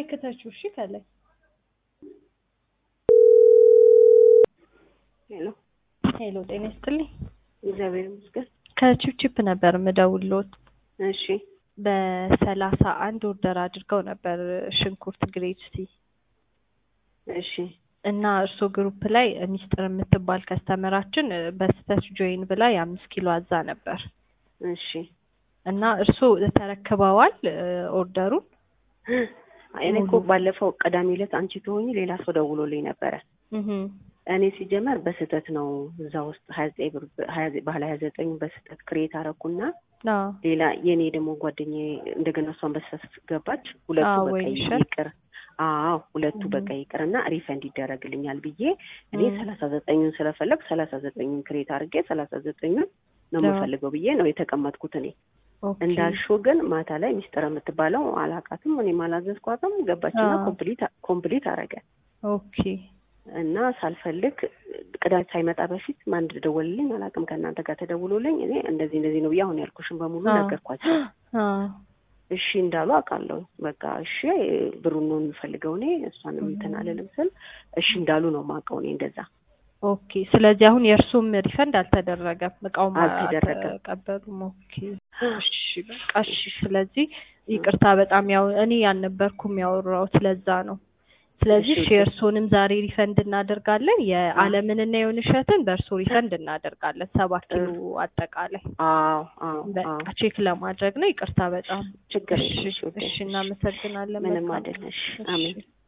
ክተችው እሺ ከላይ ሄሎ ሄሎ ጤና ይስጥልኝ እግዚአብሔር ይመስገን። ከቺፕቺፕ ነበር ምደውሎት እሺ በሰላሳ አንድ ኦርደር አድርገው ነበር ሽንኩርት ግሬድ ሲ እሺ እና እርሶ ግሩፕ ላይ ሚስጥር የምትባል ከስተመራችን በስተት ጆይን ብላ የአምስት ኪሎ አዛ ነበር እሺ እና እርሶ ተረክበዋል ኦርደሩን? እኔ እኮ ባለፈው ቅዳሜ ዕለት አንቺ ትሆኚ ሌላ ሰው ደውሎልኝ ነበረ። እህ እኔ ሲጀመር በስህተት ነው እዛ ውስጥ ሀያ ዘጠኝ ብር ሀያ ዘ- ባህል ሀያ ዘጠኝ በስህተት ክሬት አረኩና አዎ ሌላ የኔ ደግሞ ጓደኛዬ እንደገና እሷን በስህተት ገባች። ሁለቱ አዎ፣ በቃ ወይንሸት። ይቅር አዎ ሁለቱ እህ። በቃ ይቅርና ሪፈንድ ይደረግልኛል ብዬ እኔ እህ። ሰላሳ ዘጠኙን ስለፈለግ ሰላሳ ዘጠኙን ክሬት አድርጌ ሰላሳ ዘጠኙን ነው አዎ። የምፈልገው ብዬ ነው የተቀመጥኩት እኔ ኦኬ እንዳልሽው ግን ማታ ላይ ሚስጥር የምትባለው አላቃትም፣ እኔም አላዘዝኳትም። ገባችና አዎ። ኮምፕሊት ኮምፕሊት አረገ ኦኬ እና ሳልፈልግ ቅዳሜ ሳይመጣ በፊት ማን ደወልልኝ አላውቅም። ከእናንተ ጋር ተደውሎልኝ እኔ እንደዚህ እንደዚህ ነው ብዬ አሁን ያልኩሽን በሙሉ አዎ። ነገርኳቸው። አዎ እሺ እንዳሉ አውቃለሁ። በቃ እሺ ብሩን ነው የሚፈልገው እኔ እሷንም እንትን አልልም ስል እሺ እንዳሉ ነው የማውቀው እኔ እንደዛ ኦኬ ስለዚህ አሁን የእርሱም ሪፈንድ አልተደረገም፣ እቃውም አልተደረገም። አልተቀበሉም። ኦኬ እሺ በቃ እሺ። ስለዚህ ይቅርታ በጣም ያው እኔ ያልነበርኩም ያወራሁት ለዛ ነው። ስለዚህ እሺ፣ እሺ የእርሶንም ዛሬ ሪፈንድ እናደርጋለን። የዓለምንና የሆንሸትን በእርሶ ሪፈንድ እናደርጋለን። ሰባት ኪሎ አጠቃላይ አዎ አዎ አዎ በቃ ቼክ ለማድረግ ነው። ይቅርታ በጣም ችግር እሺ የለም። እሺ ውዴ፣ እሺ እናመሰግናለን። ምንም መልካም አይደል። እሺ እሺ። አሜን